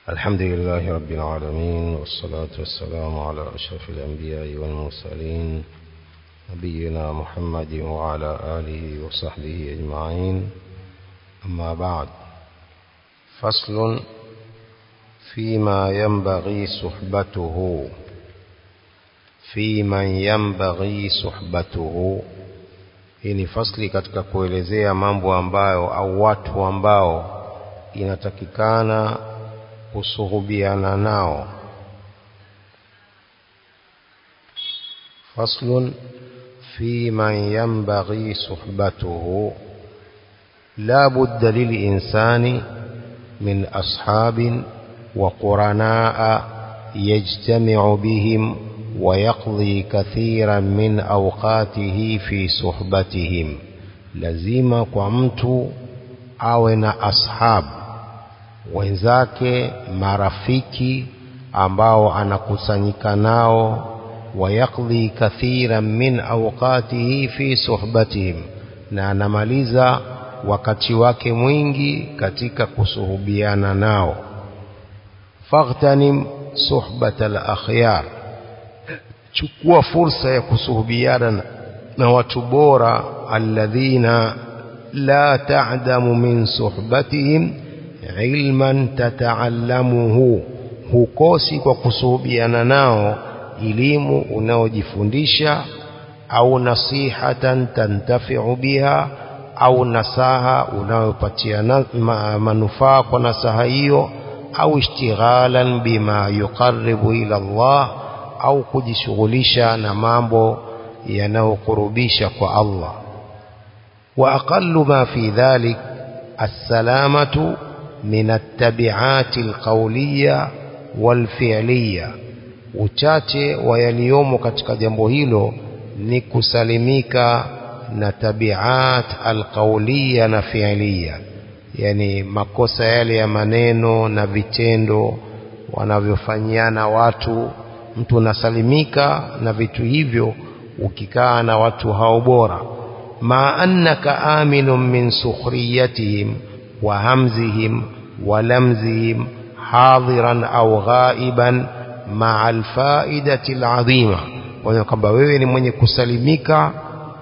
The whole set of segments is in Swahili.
الحمد لله رب العالمين والصلاة والسلام على أشرف الأنبياء والمرسلين نبينا محمد وعلى آله وصحبه أجمعين أما بعد فصل فيما ينبغي صحبته في من ينبغي صحبته hii ni fasli katika kuelezea mambo ambayo au watu ambao inatakikana kusuhubiana nao faslun fi man yanbaghi suhbatuhu la budda lilinsani min ashabin wa quranaa yajtami'u bihim ويقضي كثيرا من أوقاته في صحبتهم lazima kwa mtu awe na ashab wenzake marafiki ambao anakusanyika nao wayakdhi kathiran min awqatihi fi suhbatihim na anamaliza wakati wake mwingi katika kusuhubiana nao faghtanim suhbat al-akhyar chukua fursa ya kusuhubiana na watu bora alladhina la ta'damu min suhbatihim ilman tataallamuhu hukosi kwa kusuhubiana nao elimu unaojifundisha au nasihatan tantafi'u biha au nasaha unayopatia manufaa kwa nasaha hiyo au ishtighalan bima yuqarribu ila Allah au kujishughulisha na mambo yanayokurubisha kwa Allah wa aqallu ma fi dhalik as-salamatu min at-tabi'at al-qawliya wal-fi'liya uchache wa yaliyomo katika jambo hilo ni kusalimika na tabiat alqauliya na fi'liya yani makosa yale ya maneno na vitendo wanavyofanyiana watu mtu unasalimika na vitu hivyo ukikaa na watu hao bora ma annaka aminun min sukhriyatihim wa hamzihim wa lamzihim hadiran au ghaiban maa alfaidati alazima kwa kwamba wewe ni mwenye kusalimika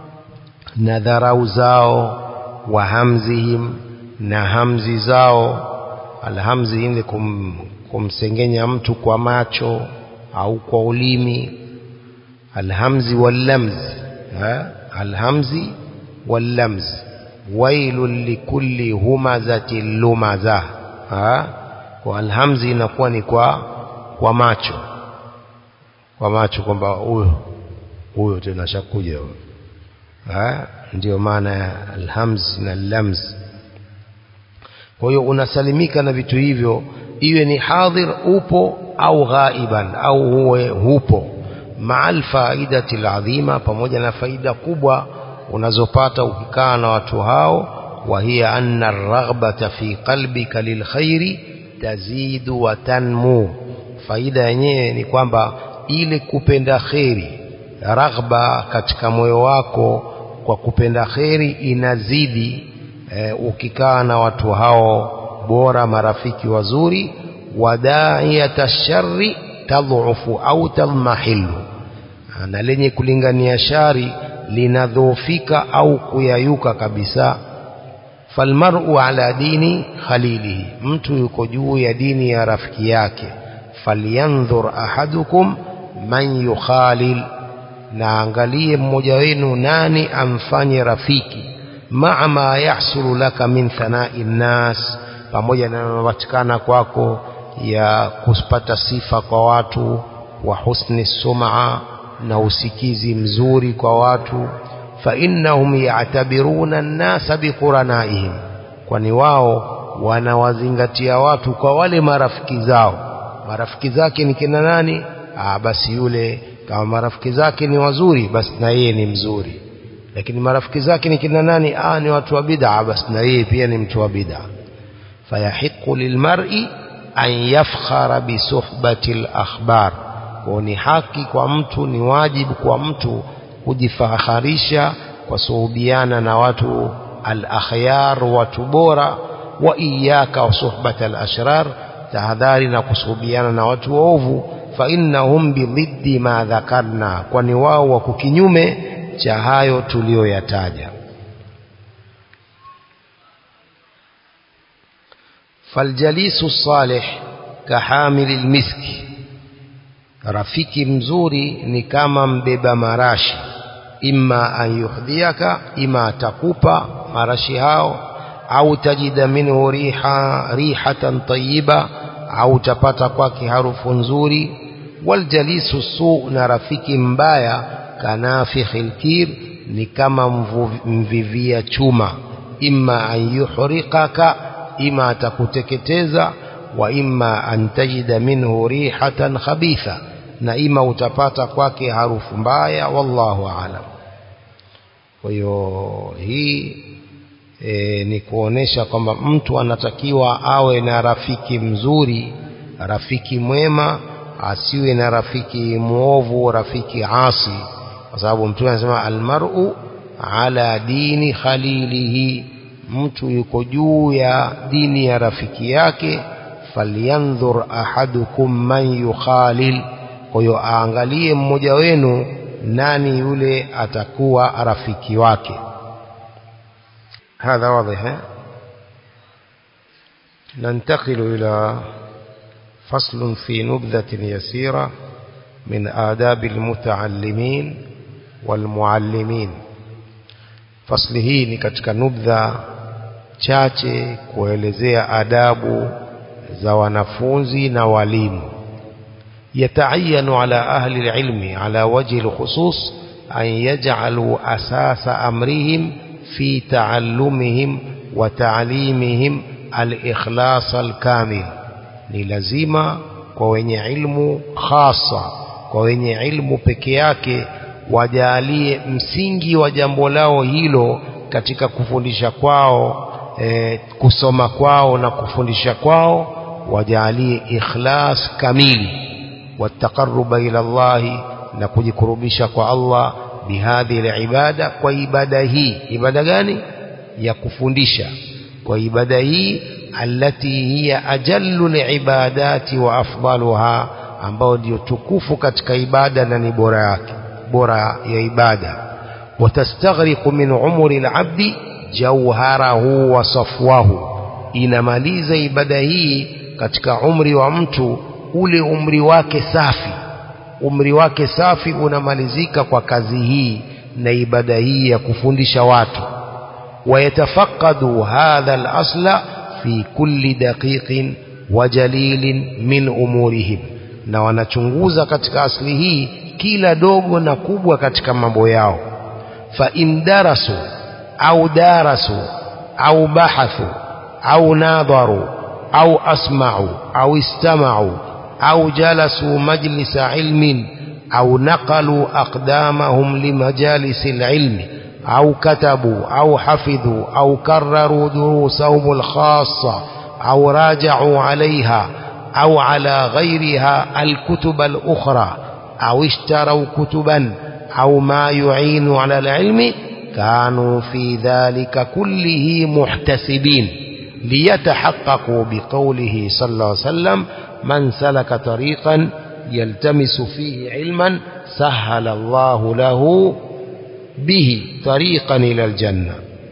na dharau zao wa hamzihim na hamzi zao alhamzi ile kum, kumsengenya mtu kwa macho au kwa ulimi alhamzi wallamz alhamzi wallamz wailun likulli humazatin lumaza kwa alhamzi inakuwa ni kwa kwa macho kwa macho kwamba huyo huyo tena shakuja huyo ndio maana ya alhamz na lamz kwa hiyo unasalimika na vitu hivyo iwe ni hadhir upo au ghaiban au huwe hupo maal faidati aladhima pamoja na faida kubwa unazopata ukikaa na watu hao wa hiya anna ar-raghbata fi qalbika lilkhairi tazidu wa tanmu faida yenyewe ni kwamba ile kupenda kheri raghba katika moyo wako kwa kupenda kheri inazidi e, ukikaa na watu hao bora marafiki wazuri wadaiyata sharri tadhufu au tadmahilu na lenye kulingania shari linadhoofika au kuyayuka kabisa falmar'u ala dini khalilihi mtu yuko juu ya dini ya rafiki yake falyanzur ahadukum man yukhalil na angalie mmoja wenu nani amfanye rafiki maa ma yahsulu laka min thanai nnas pamoja na yanayopatikana kwako ya kupata sifa kwa watu wa husni sum'a na usikizi mzuri kwa watu fa innahum ya'tabiruna an-nasa biquranaihim kwani wao wanawazingatia watu kwa wale marafiki zao marafiki zake ni kina nani ah basi yule kama marafiki zake ni wazuri basi na yeye ni mzuri lakini marafiki zake ni kina nani ah ni watu wa bid'a basi na yeye pia ni mtu wa bid'a fayahiqu lilmar'i an yafkhara bi suhbati al-akhbar kwa ni haki kwa mtu ni wajibu kwa mtu kujifaharisha kwa suhubiana na watu al-akhyar watu bora wa iyaka wa suhbata al-ashrar tahadhari na kusuhubiana na watu waovu fa innahum bidhiddi ma dhakarna kwani wao wako kinyume cha hayo tuliyoyataja faljalisu salih kahamili lmiski rafiki mzuri ni kama mbeba marashi imma an yuhdhiaka ima atakupa marashi hao au tajida minhu riha rihatan tayyiba au utapata kwake harufu nzuri waljalisu su na rafiki mbaya kanafikhi lkir ni kama mvivia chuma imma an yuhriqaka ima atakuteketeza wa imma an tajida minhu rihatan khabitha na ima utapata kwake harufu mbaya wallahu aalam kwa hiyo hii e, ni kuonesha kwamba mtu anatakiwa awe na rafiki mzuri rafiki mwema asiwe na rafiki mwovu rafiki asi kwa sababu mtume anasema almar'u ala dini khalilihi mtu yuko juu ya dini ya rafiki yake falyanzur ahadukum man yukhalil kwa hiyo aangalie mmoja wenu nani yule atakuwa rafiki wake هذا واضح ننتقل إلى فصل في نبذة يسيرة من آداب المتعلمين والمعلمين فصل hii ni katika nubdha chache kuelezea adabu za wanafunzi na walimu يتعين على أهل العلم على وجه الخصوص أن يجعلوا أساس أمرهم في تعلمهم وتعليمهم الإخلاص الكامل ni lazima kwa wenye ilmu hasa kwa wenye ilmu peke yake wajalie msingi wa jambo lao hilo katika kufundisha kwao e, kusoma kwao na kufundisha kwao wajalie ikhlas kamili wataqarruba ila Allahi na kujikurubisha kwa Allah bihadhi alibada kwa ibada hii ibada gani ya kufundisha kwa ibada hii allati hiya ajallu alibadati wa afdaluha ambao ndio tukufu katika ibada na ni bora yake bora ya ibada watastaghriqu min umri alabdi jawharahu wa safwahu inamaliza ibada hii katika umri wa mtu ule umri wake safi umri wake safi unamalizika kwa kazi hii na ibada hii ya kufundisha watu wayatafaqadu hadha al-asla fi kulli daqiqin wa jalilin min umurihim na wanachunguza katika asli hii kila dogo na kubwa katika mambo yao fa in darasu au darasu au bahathu au nadharu au asma'u au istama'u أو جلسوا مجلس علم أو نقلوا أقدامهم لمجالس العلم أو كتبوا أو حفظوا أو كرروا دروسهم الخاصة أو راجعوا عليها أو على غيرها الكتب الأخرى أو اشتروا كتبا أو ما يعين على العلم كانوا في ذلك كله محتسبين ليتحققوا بقوله صلى الله عليه وسلم من سلك طريقا يلتمس فيه علما سهل الله له به طريقا إلى الجنة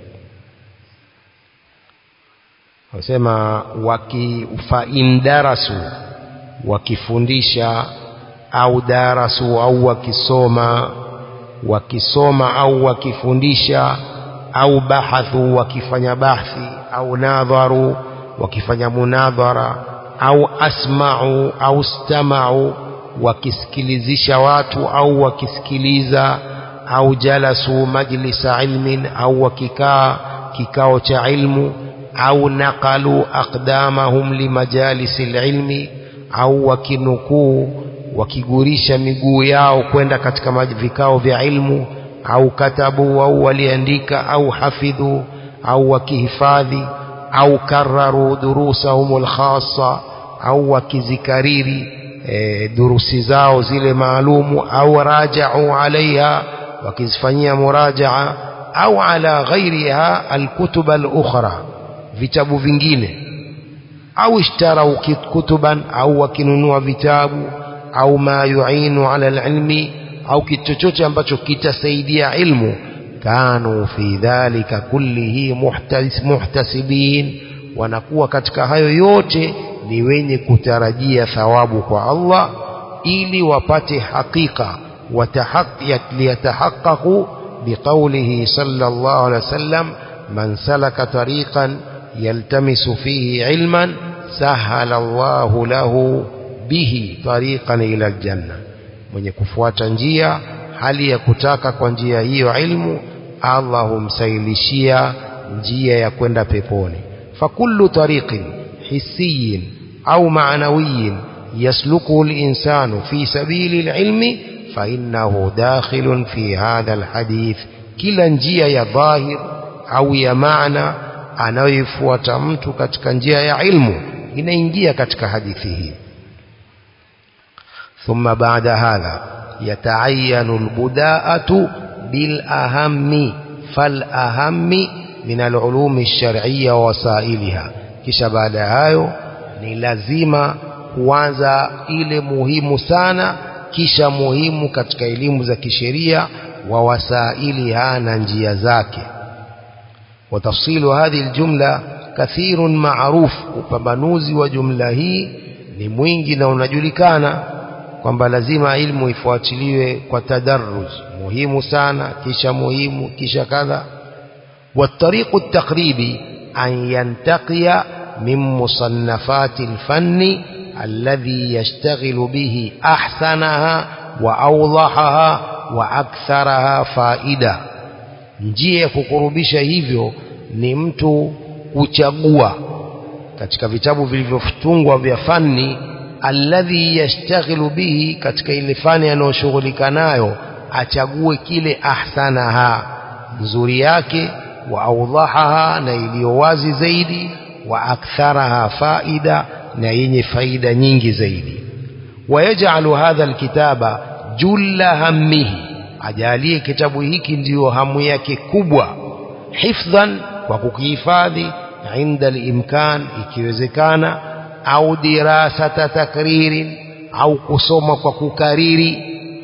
wasema waki fain darasu wakifundisha au darasu au wakisoma wakisoma au wakifundisha au bahathu wakifanya bahthi au nadharu wakifanya munadhara au asma'u au stama'u wakisikilizisha watu au wakisikiliza au jalasu majlisa ilmin au wakikaa kikao cha ilmu au naqalu aqdamahum limajalisi ilmi au wakinukuu wakigurisha miguu yao kwenda katika vikao vya ilmu au katabu au waliandika au hafidhu au wakihifadhi au kararu durusahum alkhassa au wakizikariri e, durusi zao zile maalumu au raja'u alaiha wakizifanyia murajaa au ala ghairiha alkutub alukhra vitabu vingine au ishtarau kutuban au wakinunua vitabu au ma yuinu ala alilmi au kitu chochote ambacho kitasaidia ilmu kanu fi dhalika kullihi muhtas, muhtasibin wanakuwa katika hayo yote ni wenye kutarajia thawabu kwa Allah ili wapate hakika liyatahaqqaqu biqaulihi sallallahu alaihi wasallam man salaka tariqan yaltamisu fihi ilman sahala Allahu lahu bihi tariqan ila aljanna mwenye kufuata njia hali ya kutaka kwa njia hiyo ilmu Allah humsailishia njia ya kwenda peponi fakullu tariqin hissiyin au ma'nawiyin yasluku al-insanu fi sabili al-ilmi fa innahu dakhilun fi hadha al-hadith kila njia ya dhahir au ya maana anayoifuata mtu katika njia ya ilmu inaingia katika hadithi hii ثم بعد هذا يتعين البداءة بالأهم فالأهم من العلوم الشرعية ووسائلها kisha baada ya hayo ni lazima kuanza ile muhimu sana kisha muhimu katika elimu za kisheria wa wasailiha na njia zake وتفصيل هذه الجملة كثير معروف upambanuzi wa jumla hii ni mwingi na unajulikana kwamba lazima ilmu ifuatiliwe kwa tadarruj muhimu sana kisha muhimu kisha kadha والطريق التقريبي أن ينتقي من مصنفات الفن الذي يشتغل به أحسنها وأوضحها وأكثرها فائدة njia ya kukurubisha hivyo ni mtu kuchagua katika vitabu vilivyotungwa vya fani alladhi yashtaghilu bihi katika ile fani anayoshughulika nayo achague kile ahsanaha nzuri yake wa audhahaha na iliyo wazi zaidi wa aktharaha faida na yenye faida nyingi zaidi wayajalu hadha alkitaba julla hammihi ajalie kitabu hiki ndiyo hamu yake kubwa hifdhan kwa kukihifadhi inda alimkan ikiwezekana au dirasata takririn au kusoma kwa kukariri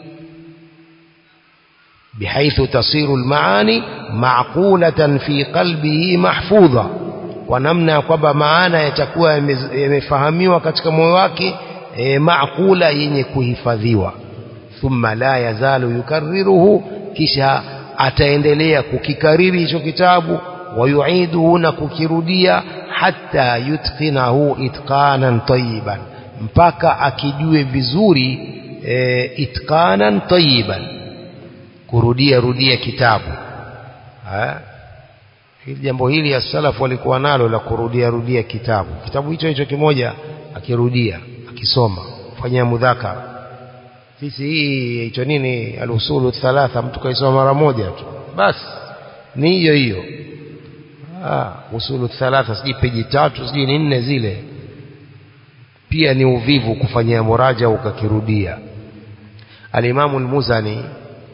بحيث تصير المعاني معقولة في قلبه محفوظة ونمنا kwamba maana yatakuwa yamefahamiwa katika moyo wake e, maakula yenye kuhifadhiwa thumma la yazalu yukarriruhu kisha ataendelea kukikariri hicho kitabu wayuiduhu na kukirudia hatta yutqinahu itqanan tayyiban mpaka akijue vizuri e, itqanan tayyiban kurudia rudia kitabu ha? hili jambo hili ya salafu walikuwa nalo la kurudia rudia kitabu kitabu hicho hicho kimoja akirudia akisoma fanyia mudhakara sisi hii hicho nini alusulu thalatha mtu kaisoma mara moja tu basi ni hiyo hiyo ah usulu thalatha sijui peji tatu sijui ni nne zile pia ni uvivu kufanyia muraja ukakirudia alimamu almuzani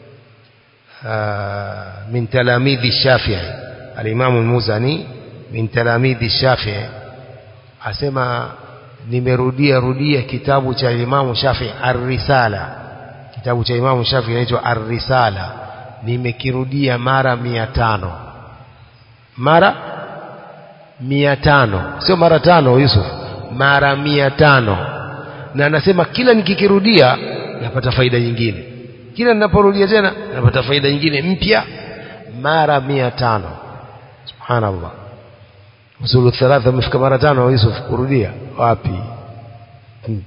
من تلاميذ الشافعي الإمام المزني من تلاميذ الشافعي asema nimerudia rudia kitabu cha Imamu Shafi Ar-Risala kitabu cha Imamu Shafi kinaitwa Ar-Risala nimekirudia mara mia tano mara mia tano sio mara tano Yusuf mara mia tano na anasema kila nikikirudia napata faida nyingine kila ninaporudia tena napata faida nyingine mpya mara mia tano subhanallah usulu thalatha umefika mara tano Yusuf kurudia wapi hmm.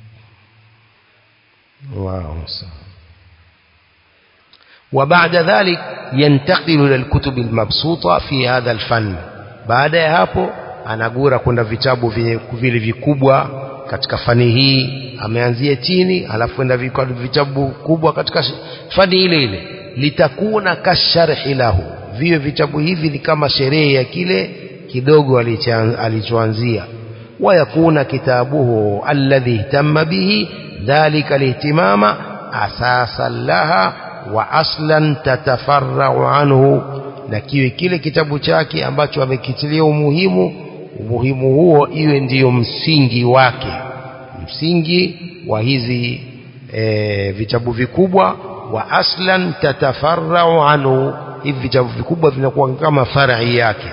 wow. وبعد ذلك ينتقل إلى الكتب المبسوطة في هذا الفن بعد ya hapo anagura kwenda vitabu vile vikubwa katika fani hii ameanzia chini alafu enda vitabu kubwa katika fani ile ile litakuna kasharhi lahu viwe vitabu hivi ni kama sherehe ya kile kidogo alichoanzia wayakuna kitabuhu alladhi ihtamma bihi dhalika lihtimama asasan laha wa aslan tatafarrau anhu na kiwe kile kitabu chake ambacho amekitilia umuhimu umuhimu huo iwe ndiyo msingi wake msingi wa hizi e, vitabu vikubwa wa aslan tatafarrau anhu hivi vitabu vikubwa vinakuwa kama farai yake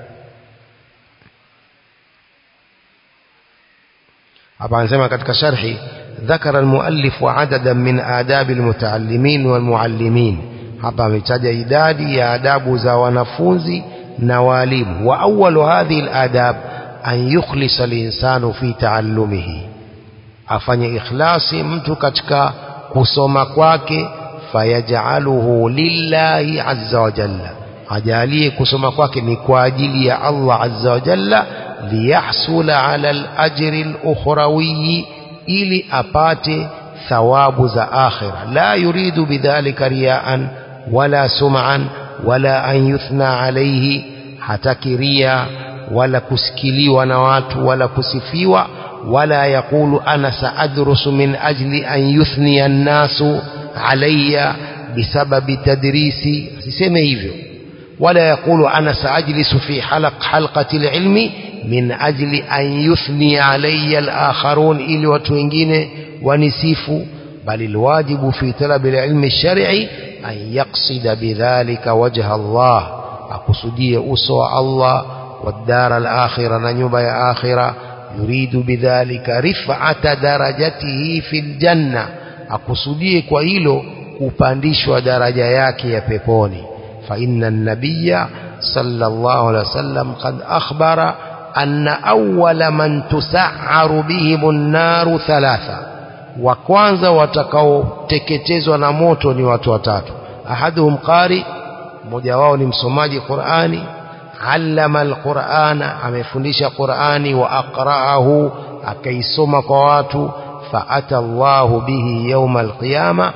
hapa anasema katika sharhi ذكر المؤلف عددا من آداب المتعلمين والمعلمين hapa ametaja idadi ya adabu za wanafunzi na walimu wa awwalu hadhihi aladab an yukhlisa alinsanu fi taallumihi afanye ikhlasi mtu katika kusoma kwake fayajaluhu lillahi azza wa jalla ajalie kusoma kwake ni kwa ajili ya Allah azza wa jalla liyahsula ala alajri alukhrawi ili apate thawabu za akhira la yuridu bidhalika riyaan wala sum'an wala an yuthna alayhi hataki ria wala kusikiliwa na watu wala kusifiwa wala yaqulu ana saadrusu min ajli an yuthniya an-nasu alayya bisababi tadrisi asiseme hivyo wala yaqulu ana saajlisu fi halaq halqati al-ilmi min ajli an yuthni alayya al-akharun ili watu wengine wanisifu bali alwajibu fi talab al-ilmi ash-shar'i an yaqsida bidhalika wajha Allah akusudie uso wa Allah والدار الآخرة نجوبة يا آخرة يريد بذلك رفعة درجته في الجنة akusudie kwa hilo kupandishwa daraja yake ya peponi fa inna an-nabiyya sallallahu alaihi wasallam qad akhbara anna awwala man tus'aru bihim an-naru thalatha wa kwanza watakaoteketezwa na moto ni watu watatu ahaduhum qari mmoja wao ni msomaji Qur'ani allama alqur'ana amefundisha Qur'ani wa aqra'ahu akaisoma kwa watu فأتى الله به يوم القيامة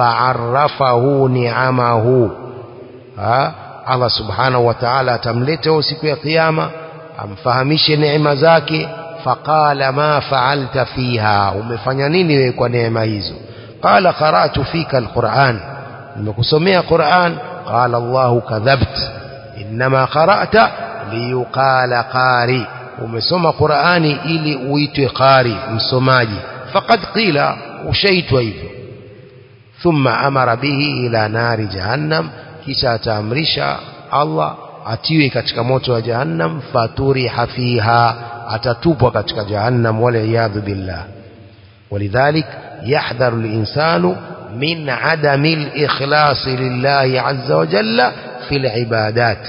فعرفه نعمه ها الله سبحانه وتعالى تملته siku ya kiyama amfahamishe neema zake faqala ma fa'alta fiha umefanya nini wewe kwa neema hizo qala qara'tu fika alquran nimekusomea quran qala allah kadhabt inma qara'ta liyuqala qari umesoma qurani ili uitwe qari msomaji فقد قيل وشيت hivyo ثم أمر به إلى نار جهنم kisha ataamrisha Allah atiwe katika moto wa jahannam faturiha fiha atatupwa katika jahannam wala iyadhu billah ولذلك يحذر الإنسان من عدم الإخلاص لله عز وجل في العبادات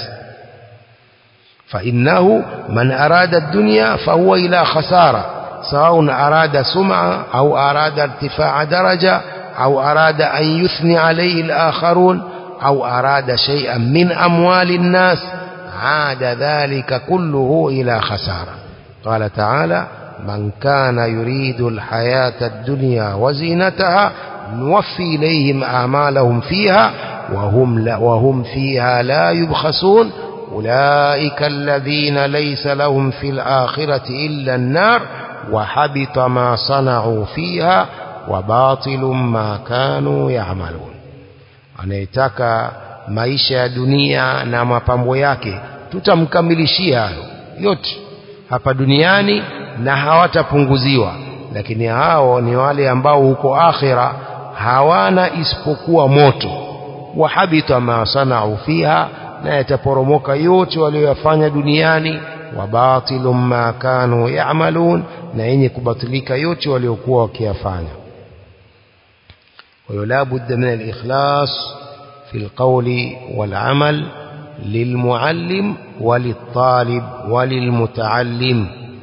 فإنه من أراد الدنيا فهو إلى خسارة سواء أراد سمعة أو أراد ارتفاع درجة أو أراد أن يثني عليه الآخرون أو أراد شيئا من أموال الناس عاد ذلك كله إلى خسارة قال تعالى من كان يريد الحياة الدنيا وزينتها نوفي إليهم أعمالهم فيها وهم, لا وهم فيها لا يبخسون أولئك الذين ليس لهم في الآخرة إلا النار وحبط ما صنعوا فيها وباطل ما كانوا يعملون anayetaka maisha ya dunia na mapambo yake tutamkamilishia hayo yote hapa duniani na hawatapunguziwa lakini hao ni wale ambao huko akhira hawana isipokuwa moto wahabita ma sanau fiha na yataporomoka yote walioyafanya duniani وباطل ما كانوا يعملون na yenye kubatilika yote waliokuwa wakiyafanya ولا بد من الإخلاص في القول والعمل للمعلم وللطالب وللمتعلم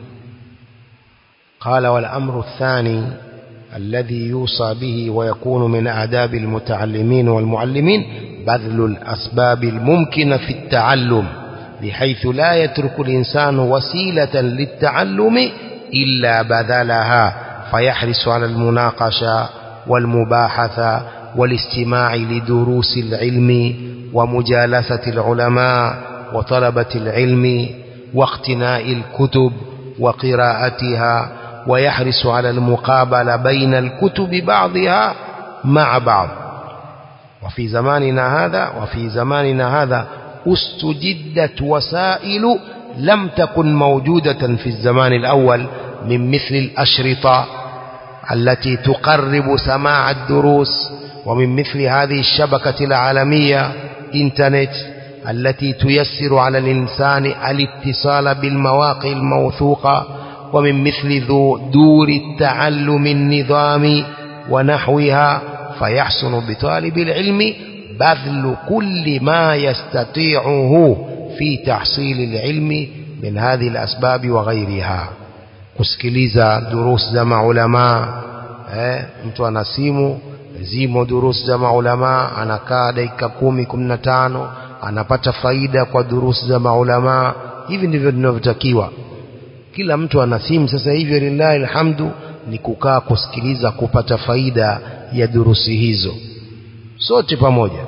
قال والأمر الثاني الذي يوصى به ويكون من آداب المتعلمين والمعلمين بذل الأسباب الممكنة في التعلم بحيث لا يترك الإنسان وسيلة للتعلم إلا بذلها فيحرص على المناقشة والمباحثة والاستماع لدروس العلم ومجالسة العلماء وطلبة العلم واقتناء الكتب وقراءتها ويحرص على المقابلة بين الكتب بعضها مع بعض وفي زماننا هذا وفي زماننا هذا استجدت وسائل لم تكن موجودة في الزمان الأول من مثل الأشرطة التي تقرب سماع الدروس ومن مثل هذه الشبكة العالمية إنترنت التي تيسر على الإنسان الاتصال بالمواقع الموثوقة ومن مثل ذو دور التعلم النظام ونحوها فيحسن بطالب العلم بذل كل ما يستطيعه في تحصيل العلم من هذه الأسباب وغيرها kusikiliza durus za maulamaa eh, mtu ana simu zimo durus za maulamaa anakaa dakika kumi kumi na tano anapata faida kwa durus za maulamaa hivi ndivyo vinavyotakiwa kila mtu ana simu sasa hivi lillahi alhamdu ni kukaa kusikiliza kupata faida ya durusi hizo sote pamoja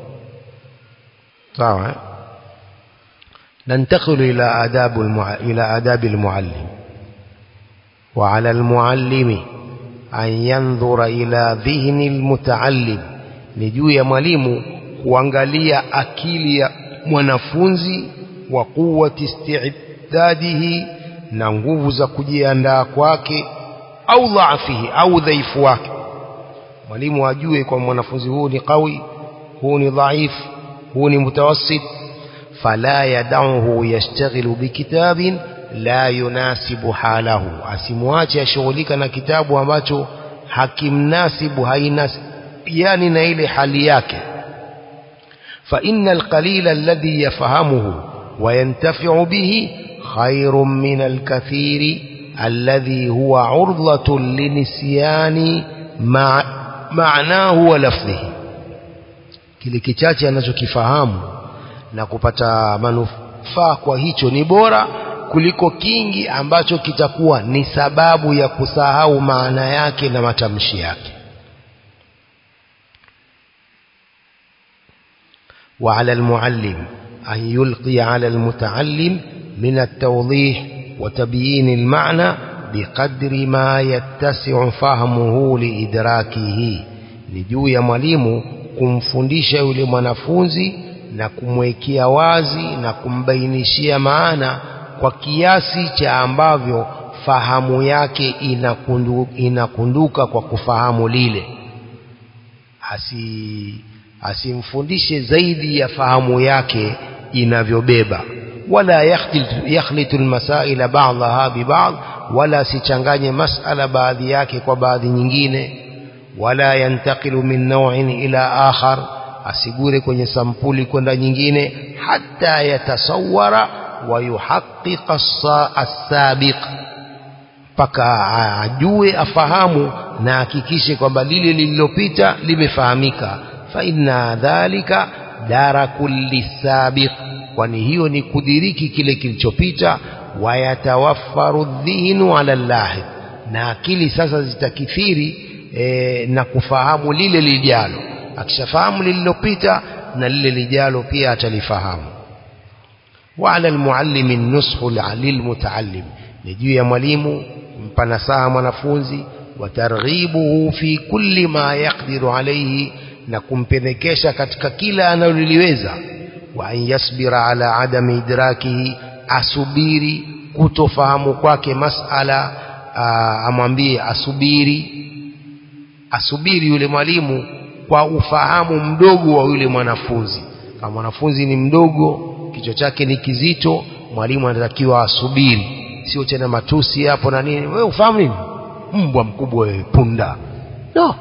sawa eh? ننتقل إلى آداب المع... إلى آداب المعلم وعلى المعلم أن ينظر إلى ذهن المتعلم نجو يا mwalimu kuangalia akili ya mwanafunzi wa quwwati isti'dadihi na nguvu za kujiandaa kwake au dhaifihi au dhaifu wake mwalimu ajue kwa mwanafunzi huu ni qawi huu ni dhaifu huu ni mutawassit fala yad'uhu yashtaghilu bikitabin la yunasibu halahu asimwache ashughulika na kitabu ambacho hakimnasibu hainasibiani na ile hali yake fa innal qalila alladhi yafahamuhu wa yantafi'u bihi khairun min alkathiri alladhi huwa urdhatun linisyani ma'nahu wa lafdhihi kile kichache anachokifahamu na kupata manufaa kwa hicho ni bora kuliko kingi ambacho kitakuwa ni sababu ya kusahau maana yake na matamshi yake وعلى المعلم أن يلقي على المتعلم من التوضيح وتبيين المعنى بقدر ما يتسع فهمه لإدراكه نجو يا mwalimu kumfundisha yule mwanafunzi na kumwekea wazi na kumbainishia maana kwa kiasi cha ambavyo fahamu yake inakundu, inakunduka kwa kufahamu lile asi asimfundishe zaidi ya fahamu yake inavyobeba wala yakhlitu almasaila ba'daha biba'd wala sichanganye masala baadhi yake kwa baadhi nyingine wala yantakilu min naw'in ila akhar asigure kwenye sampuli kwenda nyingine hata yatasawara wa yuhaqqiqa as-sabiq mpaka ajue afahamu na hakikishe kwamba lile lililopita limefahamika fa inna dhalika darakul lisabiq kwani hiyo ni kudiriki kile kilichopita wayatawaffaru dhihnu ala llahi na akili sasa zitakithiri e, na kufahamu lile lijalo akishafahamu lililopita na lile lijalo pia atalifahamu وعلى المعلم النصح للمتعلم نجو يا mwalimu mpa nasaha mwanafunzi watarghibuhu fi kulli ma yaqdiru alayhi na kumpendekesha katika kila analoliweza wa an yasbira ala adami idrakihi asubiri kutofahamu kwake masala amwambie asubiri asubiri yule mwalimu kwa ufahamu mdogo wa yule mwanafunzi kama mwanafunzi ni mdogo kichwa chake ni kizito mwalimu anatakiwa asubiri sio tena matusi hapo na nini wewe ufahamu nini mbwa mkubwa wewe punda no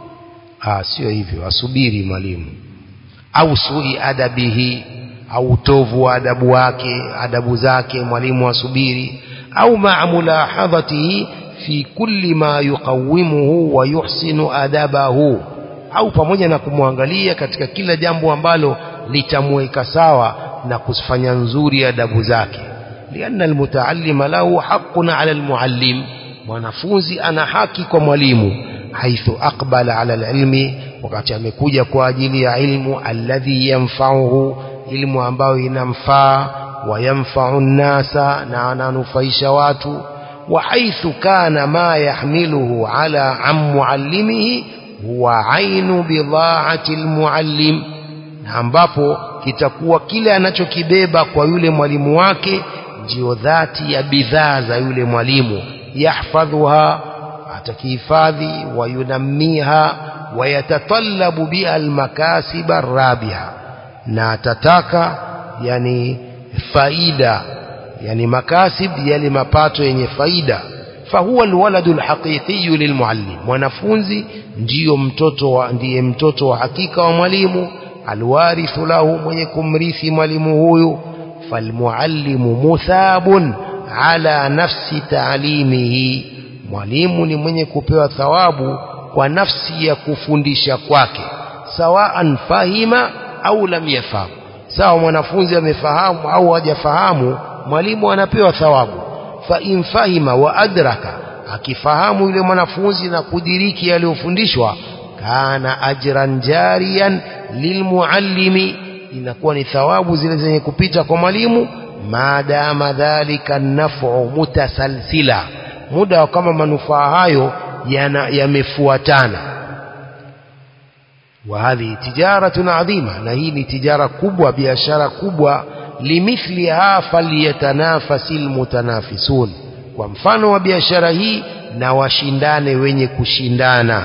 ah sio hivyo asubiri mwalimu au sui adabihi au utovu wa adabu wake adabu zake mwalimu asubiri au ma'mulahadhatihi fi kulli ma yuqawimuhu wa yuhsinu adabahu au pamoja na kumwangalia katika kila jambo ambalo litamweka sawa na kufanya nzuri adabu zake lianna almutaallima lahu haqqun ala almuallim mwanafunzi ana haki kwa mwalimu haithu aqbala ala alilmi wakati amekuja kwa ajili ya ilmu alladhi yanfa'uhu ilmu ambayo inamfaa wa yanfa'u nnasa na ananufaisha watu wa haithu kana ma yahmiluhu ala an muallimihi huwa ainu bidhaati almuallim na ambapo kitakuwa kile anachokibeba kwa yule mwalimu wake ndiyo dhati ya bidhaa za yule mwalimu yahfadhuha atakihifadhi wayunammiha wayatatallabu biha almakasiba rabiha na atataka yani faida yani makasib yale mapato yenye faida fahuwa alwaladu alhaqiqiyu lilmuallim mwanafunzi ndiyo mtoto wa ndiye mtoto wa hakika wa mwalimu alwarithu lahu mwenye kumrithi mwalimu huyu falmuallimu muthabun ala nafsi taalimihi mwalimu ni mwenye kupewa thawabu kwa nafsi ya kufundisha kwake sawaan fahima au lam yafahamu sawa mwanafunzi amefahamu au hajafahamu mwalimu anapewa thawabu fa in fahima wa adraka akifahamu yule mwanafunzi na kudiriki aliyofundishwa kana ajran jariyan lilmuallimi inakuwa ni thawabu zile zenye kupita kwa mwalimu maadama dhalika nafu mutasalsila muda kama manufaa hayo yamefuatana وهذه تجارة عظيمة نهي تجارة كبوة بيشارة كبوة لمثلها فليتنافس المتنافسون ومفانو وبيشارة هي نواشندان وين كشندانا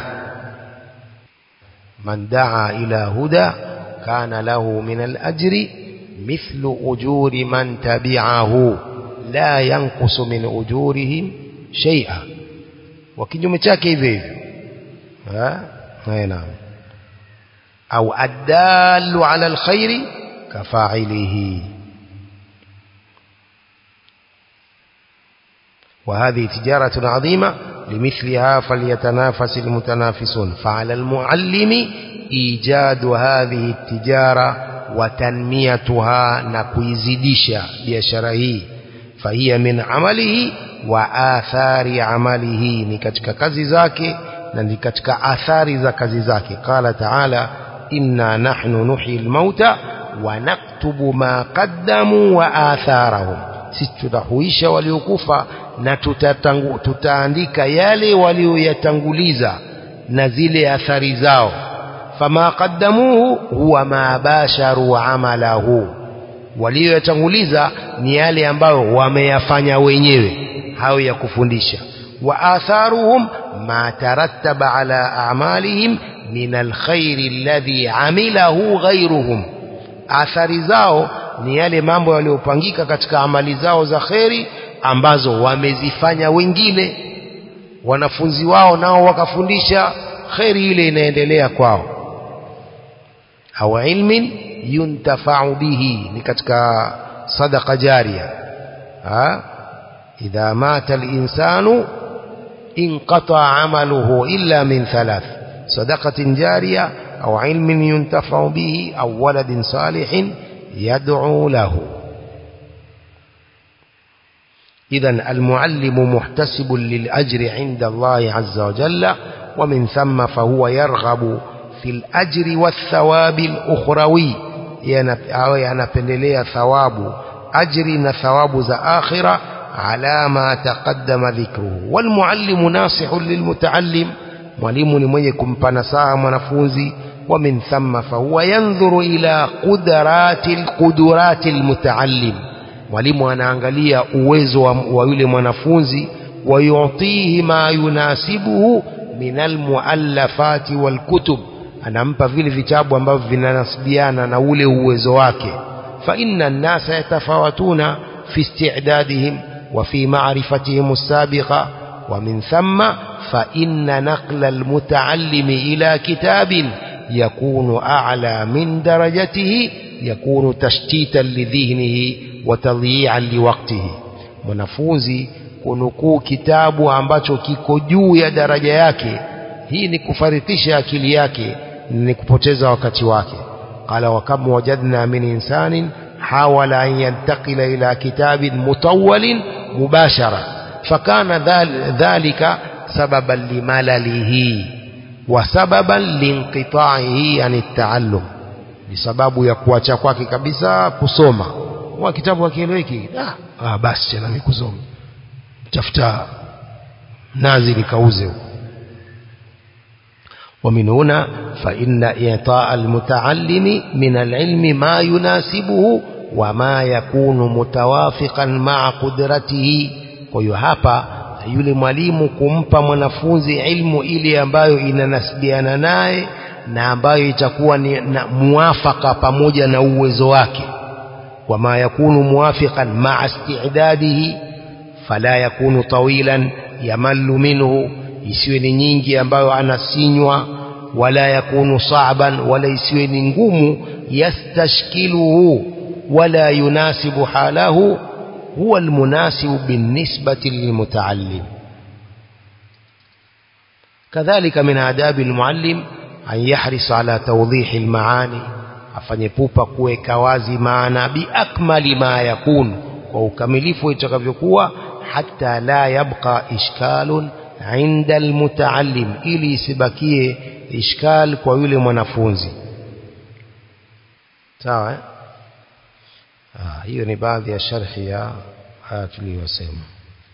من دعا إلى هدى كان له من الأجر مثل أجور من تبعه لا ينقص من أجورهم شيئا وكنجم chake hivyo hivyo ha naam au adallu ala alkhairi kafa'ilihi وهذه تجارة عظيمة لمثلها فليتنافس المتنافسون فعلى المعلم إيجاد هذه التجارة وتنميتها نكويزديشا بيشره فهي من عمله وآثار عمله نكتك كزي زاكي نكتك آثار za kazi zake قال تعالى إنا نحن نحيي الموتى ونكتب ما قدموا وآثارهم sisi tutahuisha waliokufa na tutatangu, tutaandika yale walioyatanguliza na zile athari zao fama qaddamuhu huwa ma basharu amalahu walioyatanguliza ni yale ambayo wameyafanya wenyewe hayo ya kufundisha wa atharuhum ma tarattaba ala a'malihim min alkhairi alladhi amilahu ghayruhum athari zao ni yale mambo yaliyopangika katika amali zao za kheri ambazo wamezifanya wengine wanafunzi wao nao wakafundisha kheri ile inaendelea kwao au ilmin yuntafau bihi ni katika sadaqa jaria ha idha mata al-insanu inqata amaluhu illa min thalath sadaqatin jariya au ilmin yuntafau bihi au waladin salihin يدعو له إذا المعلم محتسب للأجر عند الله عز وجل ومن ثم فهو يرغب في الأجر والثواب الأخروي ينبنلي ثواب أجر ثواب ذا آخرة على ما تقدم ذكره والمعلم ناصح للمتعلم mwalimu ni mwenye kumpa nasaha mwanafunzi ومن ثم فهو ينظر إلى قدرات القدرات المتعلم mwalimu anaangalia uwezo wa, wa yule mwanafunzi wayutihi ma yunasibuhu min almuallafati walkutub anampa vile vitabu ambavyo vinanasibiana na ule uwezo wake fa inna an-nasa yatafawatuna fi isti'dadihim wa fi ma'rifatihim as-sabiqa wa min thumma fa inna naqla al-muta'allimi ila kitabin يكون أعلى من درجته يكون تشتيتا لذهنه وتضييعا لوقته mwanafunzi kunukuu kitabu ambacho kiko juu ya daraja yake hii ni kufaridhisha akili yake ni kupoteza wakati wake qala wa kam wajadna min insanin hawala an yantaqila ila kitabin mutawwalin mubashara fakana dhalika sababan limalalihi وسببا لانقطاعه عن التعلم بسبب ya kuacha kwake kabisa kusoma wa kitabu akieleweki ah, ah basi tena nikusoma tafuta nazi nikauze huko ومن هنا فإن إعطاء المتعلم من العلم ما يناسبه wama yakunu mutawafiqan maa qudratihi kwa hiyo hapa yule mwalimu kumpa mwanafunzi ilmu ile ambayo inanasibiana naye na ambayo itakuwa ni na muafaka pamoja na uwezo wake wama yakunu muwafiqan maa istidadihi fala yakunu tawilan yamallu minhu isiwe ni nyingi ambayo anasinywa wala yakunu sa'ban wala isiwe ni ngumu yastashkiluhu wala yunasibu halahu huwa almunasibu binisbati lilmutaallim كذلك من آداب المعلم أن يحرص على توضيح المعاني afanye pupa kuweka wazi maana biakmali ma yakun kwa ukamilifu itakavyokuwa hata la yabqa ishkalun inda almutaallim ili isibakie ishkal kwa yule mwanafunzi sawa eh? ah, hiyo ni baadhi ya sharhi ya haya tuliyosema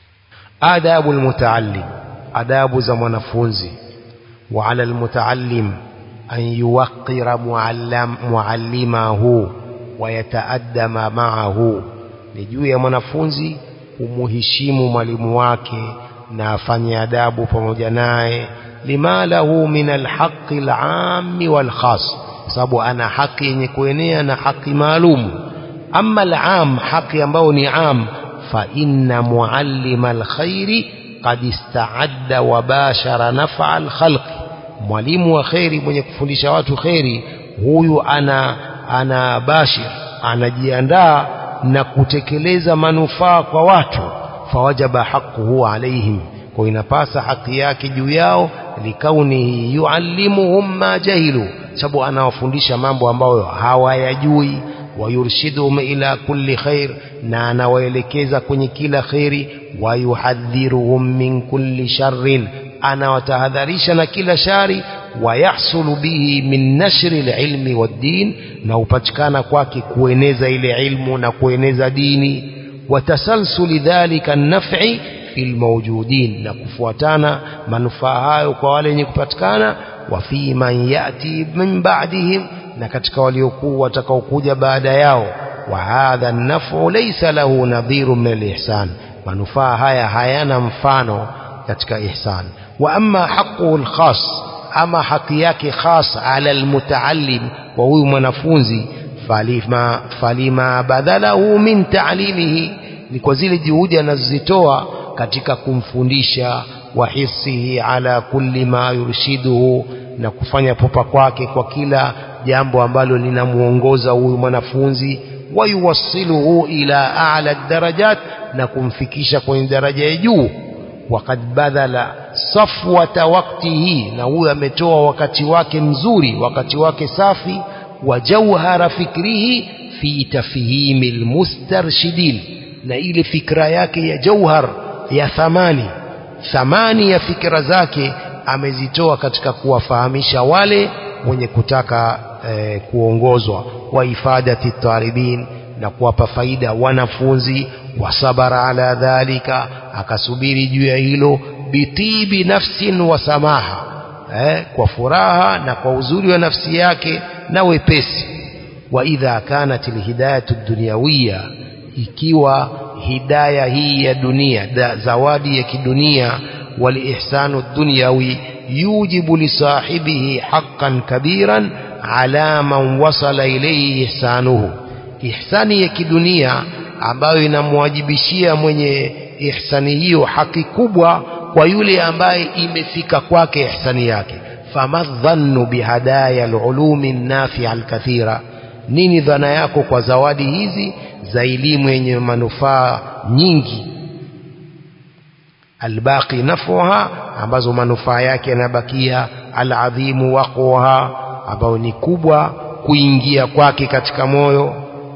adabu almutaallim adabu za mwanafunzi wa ala almutaallim an yuwaqqira muallim muallimahu wa yataaddama ma'ahu ni juu ya mwanafunzi umuheshimu mwalimu wake na afanye adabu pamoja naye lima lahu min alhaqi alami walkhas sababu ana haki yenye kuenea na haki maalum ama alam haki ambayo ni am fa inna muallima alkhairi qad istaadda wa bashara naf'a alkhalqi mwalimu wa kheri mwenye kufundisha watu kheri huyu ana ana bashir anajiandaa na kutekeleza manufaa kwa watu fawajaba haquhu alaihim kwa inapasa haki yake juu yao likaunihi yuallimuhum ma jahilu sababu anawafundisha mambo ambayo hawayajui wayurshiduhum ila kulli khair na anawaelekeza kwenye kila kheri wayuhadhiruhum min kulli sharrin anawatahadharisha na kila shari wayahsulu bihi min nashri alilmi waddin na upatikana kwake kueneza ile ilmu na kueneza dini watasalsuli dhalika naf'i fil mawjudin na kufuatana manufaa hayo kwa wale wenye kupatikana wa fi man yati min ba'dihim na katika waliokuwa watakaokuja baada yao wa hadha an-naf'u laysa lahu nadhirun min al-ihsan manufaa haya hayana mfano katika ihsan wa amma haqquhu al-khas ama haki yake khas ala al-mutaallim wa huyu mwanafunzi falima falima badhalahu min ta'limihi ni kwa zile juhudi anazozitoa katika kumfundisha wa hisihi ala kulli ma yurshiduhu na kufanya popa kwake kwa kila jambo ambalo linamuongoza huyu mwanafunzi wayuwassiluhu ila a'la darajat na kumfikisha kwenye daraja ya juu waqad badhala safwata waqtihi na huyu ametoa wakati wake mzuri wakati wake safi wa jawhara fikrihi fi tafhimi almustarshidin na ile fikra yake ya jauhar ya thamani thamani ya fikra zake amezitoa katika kuwafahamisha wale wenye kutaka eh, kuongozwa wa ifadati talibin na kuwapa faida wanafunzi wasabara ala dhalika akasubiri juu ya hilo bitibi nafsin wa samaha eh, kwa furaha na kwa uzuri wa nafsi yake na wepesi wa idha kanat alhidayatu dunyawiyya ikiwa hidaya hii ya dunia da, zawadi ya kidunia walihsanu dunyawi yujibu lisahibihi haqqan kabiran ala man wasala ilayhi ihsanuhu ihsani ya kidunia ambayo inamwajibishia mwenye ihsani hiyo haki kubwa kwa yule ambaye imefika kwake ihsani yake famadhannu bihadaya alulumi nafi'a alkathira nini dhana yako kwa zawadi hizi za elimu yenye manufaa nyingi albaqi nafuha ambazo manufaa yake yanabakia aladhimu waqwaha ambayo ni kubwa kuingia kwake katika moyo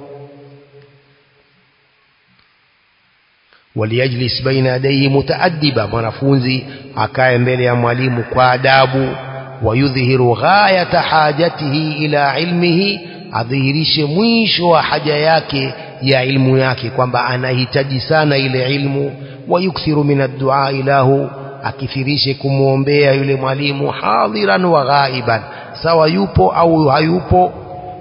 waliyajlis baina yadayhi mutaaddiba mwanafunzi akae mbele ya mwalimu kwa adabu wayudhihiru ghayata hajatihi ila ilmihi adhihirishe mwisho wa haja yake ya ilmu yake kwamba anahitaji sana ile ilmu wayukthiru min addua lahu akithirishe kumwombea yule mwalimu hadhiran wa ghaiban sawa yupo au hayupo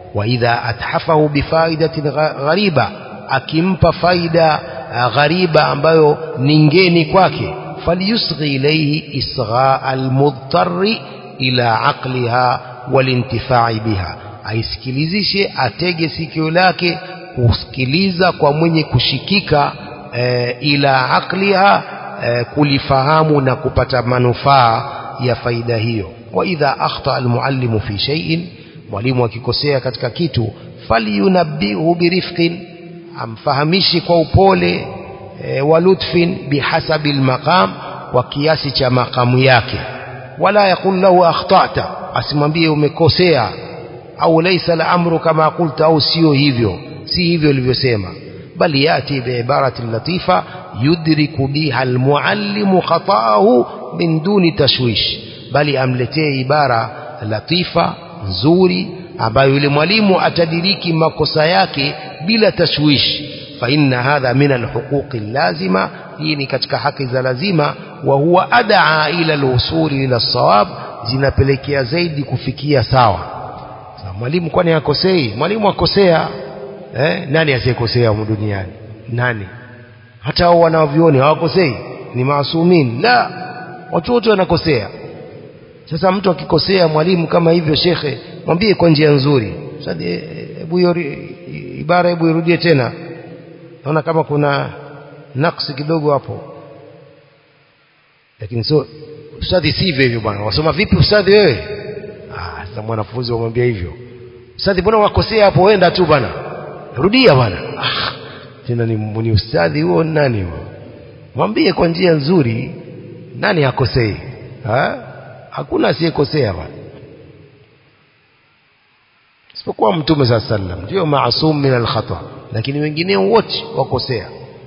wa idha athafahu bifaidatin ghariba akimpa faida ghariba ambayo ni ngeni kwake falyusghi ilayhi isgha almudtarri ila aqliha walintifai biha aisikilizishe atege sikio lake kusikiliza kwa mwenye kushikika e, ila aqliha e, kulifahamu na kupata manufaa ya faida hiyo wa idha akhta almuallimu fi shay'in mwalimu akikosea katika kitu falyunabbihu birifqin amfahamishi kwa upole e, wa lutfin bihasabi almaqam kwa kiasi cha makamu yake wala yakul lahu akhtata asimwambie umekosea au laysa al-amru kama qulta au sio hivyo si hivyo ulivyosema bali yati biibarati latifa yudriku biha almuallimu khata'ahu min duni tashwish bali amletee ibara latifa nzuri ambayo yule mwalimu atadiriki makosa yake bila tashwish fa inna hadha min alhuquqi allazima hii ni katika haki za lazima wa huwa adaa ila alwusuli ila sawab zinapelekea zaidi kufikia sawa mwalimu kwani akosei mwalimu akosea eh, nani asiyekosea humu duniani nani hata hao wanavyoni hawakosei ni maasumin la watu wote wanakosea sasa mtu akikosea mwalimu kama hivyo shekhe mwambie kwa njia nzuri sasa hebu hiyo ibara hebu irudie tena naona kama kuna naksi kidogo hapo lakini sio ustadhi sivyo hivyo bwana wasoma vipi ustadhi wewe ah sasa mwanafunzi wamwambia hivyo ustadhi mbona wakosea hapo wenda tu bwana rudia bwana ah tena ni, ni ustadhi huo nani huo mwambie kwa njia nzuri nani akosei ha? hakuna asiyekosea bwana isipokuwa mtume saa sallam ndio maasum min alkhata lakini wengineo wote wakosea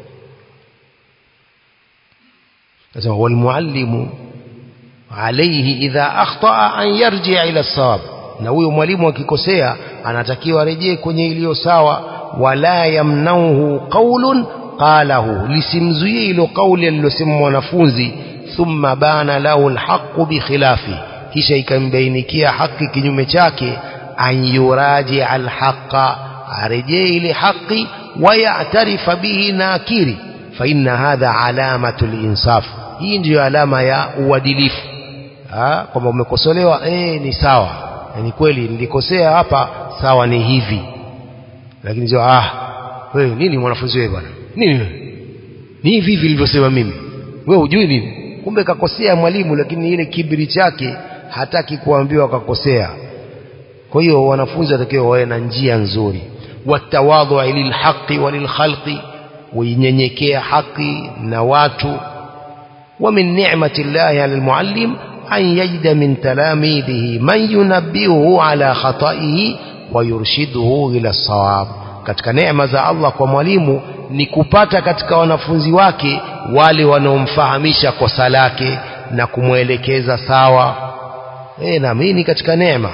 sasa walmuallimu alayhi idha akhtaa an yarji ila sawab na huyo mwalimu akikosea anatakiwa arejee kwenye iliyo sawa wala yamnauhu qaulun qalahu lisimzuie ilo kauli alilosema mwanafunzi thumma bana lahu alhaqu bikhilafi kisha ikambainikia haki kinyume chake an yuraji alhaqa arejee ile haki wayatarifa bihi nakiri fa inna hadha alamatu linsaf hii ndiyo alama ya uadilifu kwamba umekosolewa eh ni sawa ni kweli nilikosea hapa sawa ni hivi lakini sio ah wewe nini mwanafunzi wewe bwana nini wewe ni hivi hivi nilivyosema mimi wewe hujui nini kumbe kakosea mwalimu lakini ile kibiri chake hataki kuambiwa kakosea kwa hiyo wanafunzi watakiwa wawe na njia nzuri watawadhu lilhaqi walilkhalqi uinyenyekea haki na watu ومن نعمة الله على المعلم أن يجد من تلاميذه من ينبهه على خطئه ويرشده إلى الصواب katika neema za Allah kwa mwalimu ni kupata katika wanafunzi wake wale wanaomfahamisha kosa lake na kumwelekeza sawa eh na mimi katika neema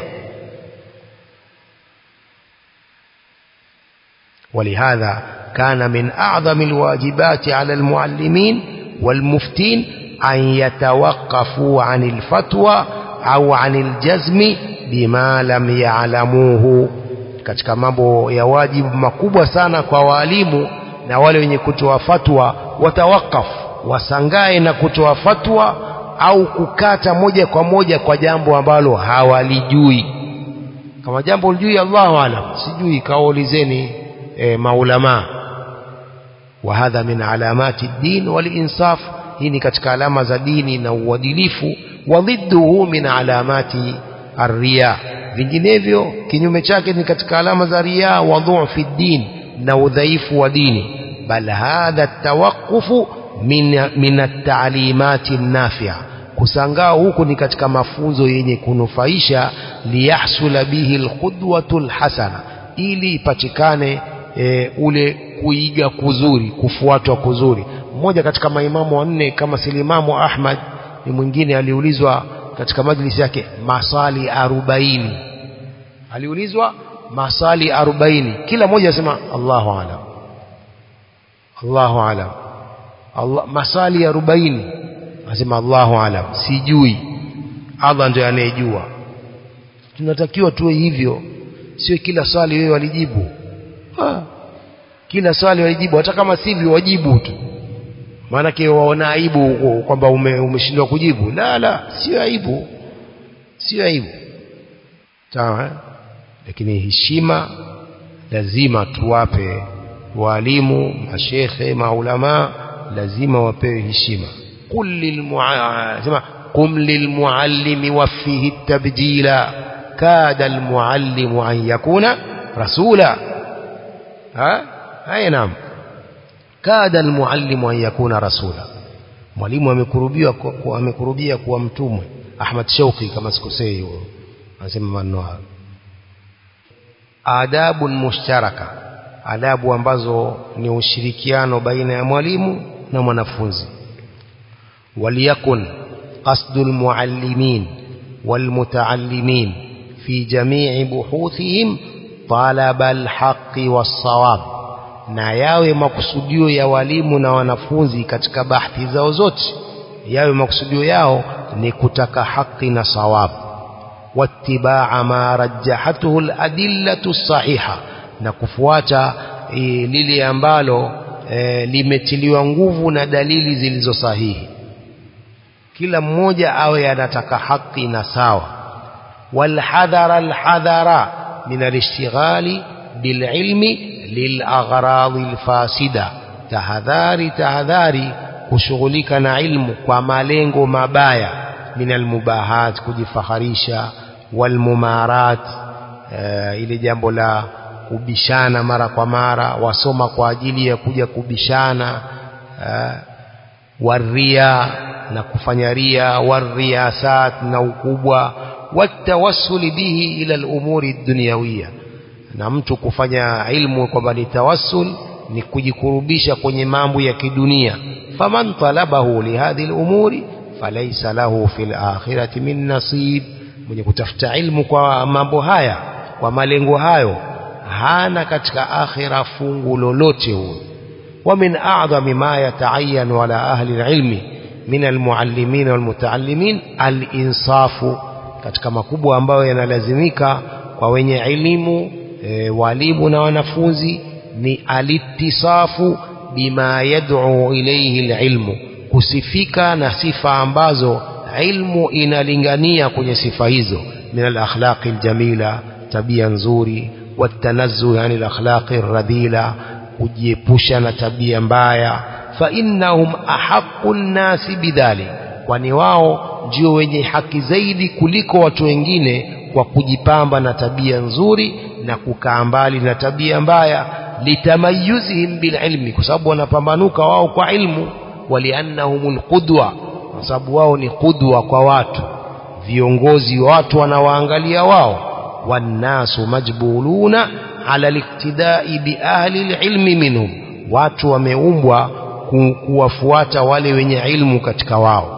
ولهذا كان من أعظم الواجبات على المعلمين والمفتين أن يتوقفوا عن الفتوى أو عن الجزم بما لم يعلموه katika mambo ya wajibu makubwa sana kwa walimu na wale wenye kutoa fatwa watawakaf wasangae na kutoa fatwa au kukata moja kwa moja kwa jambo ambalo hawalijui kama jambo ulijui Allahu alam sijui kaulizeni e, maulama wa hadha min alamati ad-din wal insaf hii ni katika alama za dini na uadilifu wa dhidduhu min alamati ar-riya vinginevyo kinyume chake ni katika alama za riya wa dhu'fi ad-din na udhaifu wa dini bal hadha at-tawaqqufu min min at-ta'limati an-nafi'a kusangaa huku ni katika mafunzo yenye kunufaisha liyahsula bihi al-qudwatu hasana ili ipatikane e, ule kuiga kuzuri kufuatwa kuzuri mmoja katika maimamu wanne kama silimamu Ahmad ni mwingine aliulizwa katika majlisi yake masali arobaini aliulizwa masali arobaini kila mmoja asema Allahu alam Allahu alam Allah masali arobaini asema Allahu alam sijui Allah ndiye anayejua tunatakiwa tuwe hivyo sio kila swali wewe walijibu ha. kila swali walijibu hata kama sivyo wajibu tu maanake waona aibu kwamba ume, umeshindwa kujibu la la sio aibu sio aibu sawa eh? lakini heshima lazima tuwape walimu mashekhe maulama lazima wapewe heshima qul lilmuallima qum lilmuallimi wafihi tabjila kada almuallimu an yakuna rasula ha haya naam kada almuallimu an yakuna rasula mwalimu amekurubia amekurubia kuwa mtumwe Ahmad Shauki kama sikosei huyo anasema maneno hayo adabu mushtaraka adabu ambazo ni ushirikiano baina ya mwalimu na mwanafunzi waliyakun qasdu almuallimin walmutaallimin fi jami'i buhuthihim talaba alhaqqi wassawab na yawe makusudio ya walimu na wanafunzi katika bahthi zao zote yawe makusudio yao ni kutaka haki na sawabu wattibaa ma rajjahatuhu aladillatu sahiha na kufuata e, lile ambalo e, limetiliwa nguvu na dalili zilizo sahihi kila mmoja awe anataka haki na sawa walhadhara alhadhara min alishtighali bililmi lilaghradi alfasida tahadhari tahadhari kushughulika na ilmu kwa malengo mabaya min almubahat kujifaharisha walmumarat uh, ile jambo la kubishana mara kwa mara wasoma kwa ajili ya kuja kubishana uh, waria na kufanya ria wariyasat na ukubwa watawassuli bihi ila al-umuri dunyawiyya na mtu kufanya ilmu kwamba ni tawassul ni kujikurubisha kwenye mambo ya kidunia faman talabahu lihadhi al-umuri falaysa lahu fil akhirati min nasib mwenye kutafuta ilmu kwa mambo haya kwa malengo hayo hana katika akhira fungu lolote huyo wa min a'zami ma yata'ayyan ala ahli al-ilmi min al-muallimin wal-muta'allimin al-insafu katika makubwa ambayo yanalazimika kwa wenye elimu e, walimu na wanafunzi ni alitisafu bima yad'u ilayhi alilmu kusifika na sifa ambazo ilmu inalingania kwenye sifa hizo min alakhlaqi aljamila tabia nzuri watanazzu yani alakhlaqi radhila kujiepusha na tabia mbaya fa innahum ahaqqu nnasi bidhalik kwani wao ndio wenye haki zaidi kuliko watu wengine kwa kujipamba na tabia nzuri na kukaa mbali na tabia mbaya litamayuzihim bililmi kwa sababu wanapambanuka wao kwa ilmu waliannahumul qudwa kwa sababu wao ni qudwa kwa watu viongozi watu wanawaangalia wao wannasu majbuluna ala liktidai biahli alilmi minhum watu wameumbwa ku, kuwafuata wale wenye ilmu katika wao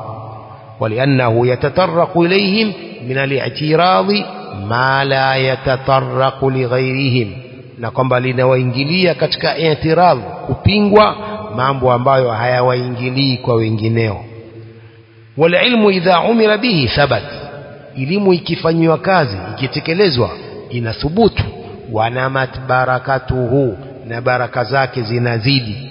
ولأنه يتطرق إليهم من الاعتراض ما لا يتطرق لغيرهم na kwamba linawaingilia katika i'tirad kupingwa mambo ambayo hayawaingilii kwa wengineo walilmu idha umira bihi thabat elimu ikifanywa kazi ikitekelezwa inathubutu wanamat barakatuhu na baraka zake zinazidi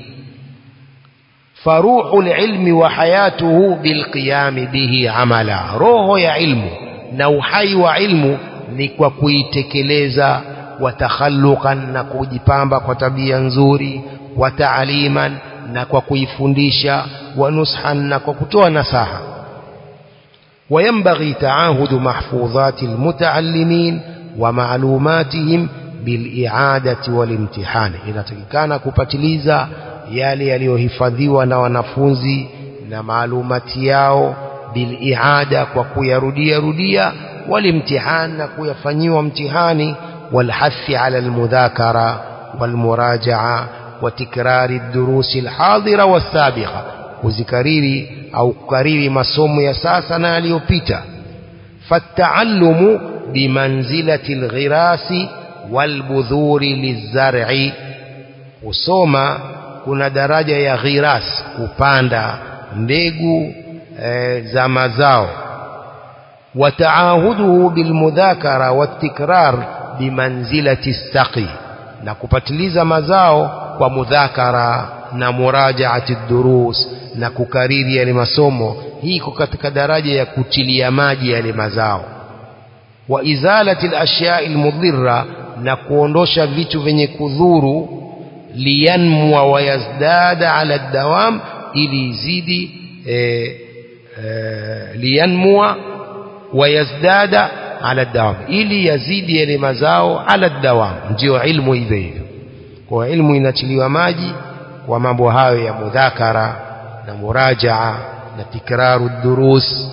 فروح العلم وحياته بالقيام به عملا روح يا علم نوحي وعلم نكوا kuitekeleza watakhalluqan na kujipamba kwa tabia nzuri wataaliman na kwa kuifundisha wanushan na kwa kutoa nasaha وينبغي تعاهد محفوظات المتعلمين ومعلوماتهم بالإعادة والامتحان inatakikana kupatiliza yale yaliyohifadhiwa na wanafunzi na maalumati yao biliada kwa kuyarudia rudia walimtihan na kuyafanyiwa mtihani walhathi ala almudhakara walmurajaa وتكرار الدروس الحاضرة والسابقة kuzikariri au kukariri masomo ya sasa na yaliyopita فالتعلم بمنزلة الغراس والبذور للزرع kusoma kuna daraja ya ghiras kupanda mbegu e, za mazao wataahuduhu bilmudhakara watikrar bimanzilati saqi na kupatiliza mazao kwa mudhakara na murajaati durus na kukariri yale masomo hii iko katika daraja ya kutilia maji yale mazao wa izalati al-ashyai al-mudhirra na kuondosha vitu vyenye kudhuru liyanmua wa yazdada ala dawam ili izidi e, e, liyanmua wa yazdada ala dawam ili yazidi yale mazao ala dawam ndio ilmu hivyo hivyo kwa ilmu inatiliwa maji kwa mambo hayo ya mudhakara na murajaa na tikraru durus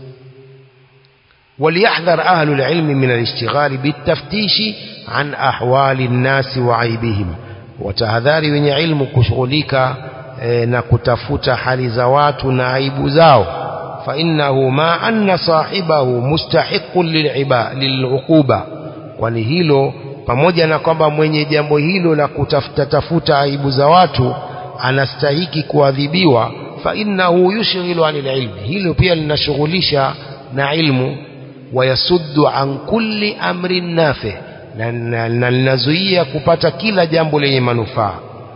وليحذر أهل العلم من الاشتغال بالتفتيش عن أحوال الناس وعيبهم وتهذاري من علم كشغلك نكتفت حال زوات نعيب زاو فإنه ما أن صاحبه مستحق للعقوبة ولهيلو pamoja na kwamba mwenye jambo hilo la kutafuta tafuta aibu za watu anastahiki kuadhibiwa fa innahu yushghilu anil ilmi hilo pia linashughulisha na ilmu wayasuddu an kulli amrin nafi na linazuia kupata kila jambo lenye manufaa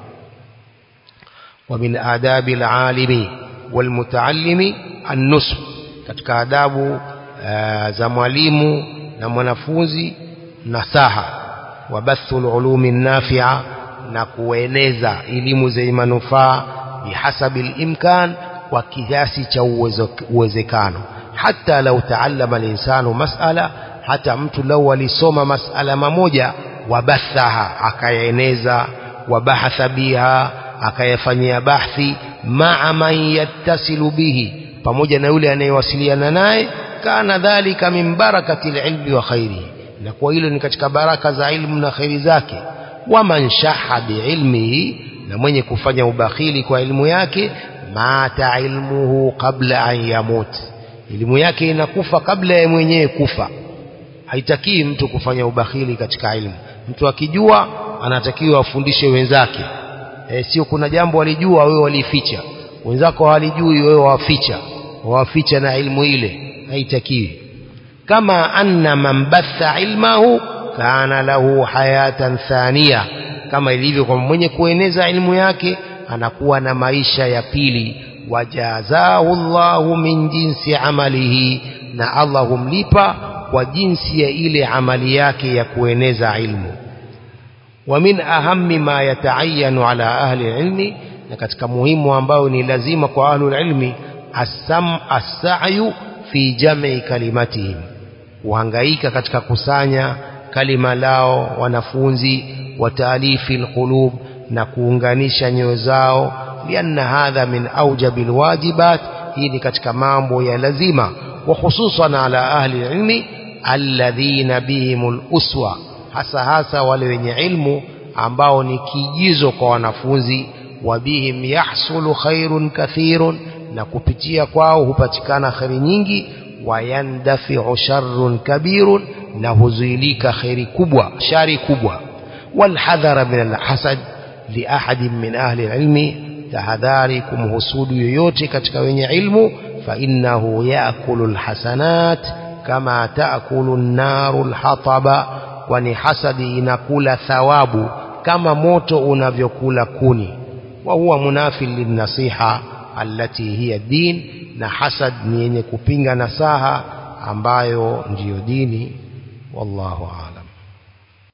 wa min adabi alalimi walmutaallimi an-nusb katika adabu za mwalimu na mwanafunzi nasaha wa bathul ulumi nafi'a na kueneza elimu zenye manufaa bihasabi al-imkan kwa kiasi cha uwezekano hata lau taallama al-insanu mas'ala hata mtu lau alisoma mas'ala mamoja wabathaha akayaeneza wabahatha biha akayafanyia bahthi maa man yattasilu bihi pamoja na yule anayewasiliana naye kana dhalika min barakati ilmi wa khairihi na kwa hilo ni katika baraka za ilmu na khairi zake waman shaha biilmihi na mwenye kufanya ubakhili kwa ilmu yake mata ilmuhu qabla an yamut elimu yake inakufa kabla ya mwenyewe kufa haitakii mtu kufanya ubakhili katika ilmu mtu akijua anatakiwa afundishe wenzake e, sio kuna jambo walijua wewe walificha wenzako hawalijui wewe waficha waficha na ilmu ile haitakiwi kama anna man batha ilmahu kana lahu hayatan thania kama ilivyo kwa mwenye kueneza ilmu yake anakuwa na maisha ya pili wajazahu Allahu min jinsi amalihi na Allah humlipa kwa jinsi ya ile amali yake ya kueneza ilmu wa min ahammi ma yataayanu ala ahli ilmi na katika muhimu ambayo ni lazima kwa ahli ilmi asam as-sa'yu fi jam'i kalimatihim kuhangaika katika kusanya kalima lao wanafunzi wa taalifi alqulub na kuunganisha nyoyo zao lianna hadha min aujabi alwajibat hii ni katika mambo ya lazima wa hususan ala ahli ilmi alladhina bihim uswa hasa hasa wale wenye ilmu ambao ni kijizo kwa wanafunzi wa bihim yahsulu khairun kathirun na kupitia kwao hupatikana khairi nyingi wayandafi'u sharrun kabirun na huzuilika khairi kubwa shari kubwa walhadhara min alhasad li ahadin min ahli alilmi tahadhari kumhusudu yoyote katika wenye ilmu fa innahu yaakulu alhasanat kama taakulu an-naru alhataba kwani hasadi inakula thawabu kama moto unavyokula kuni wa huwa munafil linnasiha allati hiya din na hasad ni yenye kupinga nasaha ambayo ndiyo dini wallahu a'lam